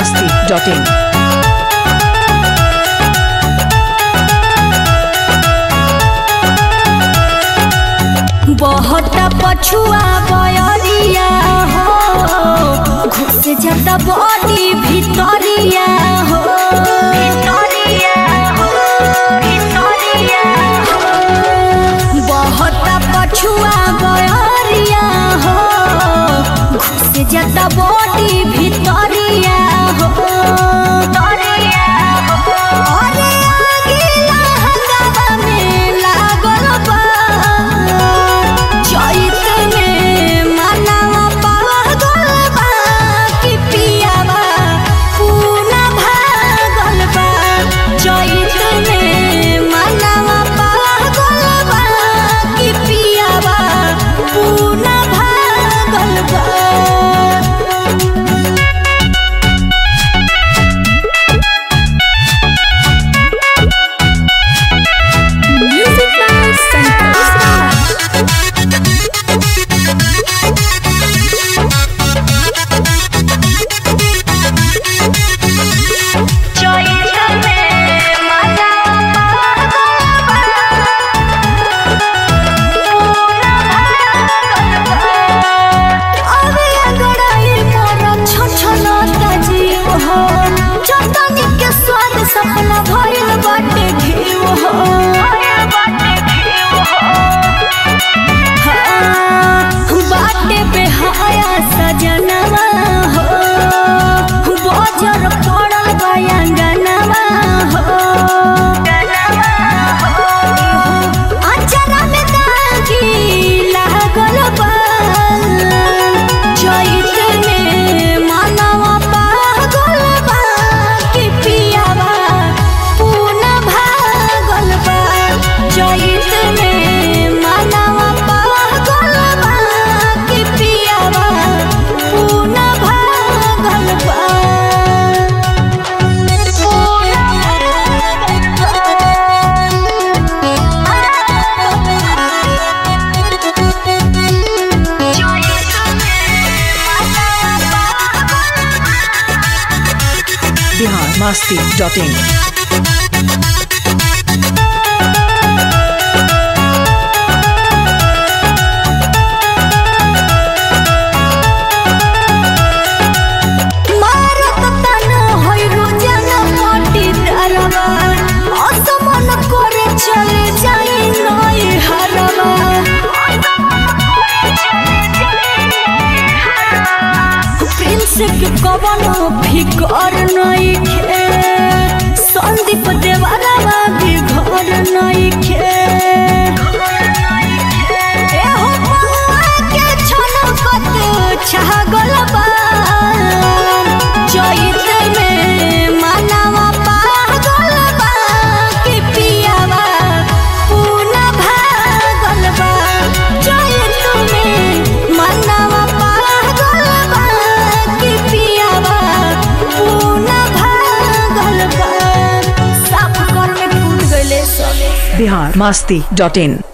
masti.in. बहुत पछुआ बयरिया हो घुस जाता बॉडी भितरिया हो भितरिया हो भितरिया हो बहुत पछुआ बयरिया हो घुस जाता बॉडी भितरिया हो भितरिया हो अरे आगे लहंगा में लागल बा चैत में मनवा पागल बा कि पियावा पूना भागल बा चैत में मनवा पागल बा कि पियावा पूना भागल बा Music by Santosh अबे अगड़ाई मोरा छछलता जीव हो चटनी के स्वाद सपना भइल बाटे घीव हो हाँ, बाटे बेहाया सजनवा हो बजर पड़ल बयांगनवा हो अचरा में दागी लागल बा चैत में मनवा पागल बा कि पियावा पूना भागल बा चैत में मनवा पागल बा कि पियावा पूना भागल बा पूना Bihar masti.in. मारत तन होइ रोजाना पाटी दरवा असमन करे चले जाई नई हरवा प्रिंस के कवनो फिकर नई खे संदीप देवरवा भी घर नई खे एहो बउआ के छनकत छागल बा चैत में मनवा पागल बा कि पियावा पूना भागल बा चैत में मनवा पागल बा कि पियावा पूना भागल बा साफ कर में फूल गइले सबे Bihar masti.in.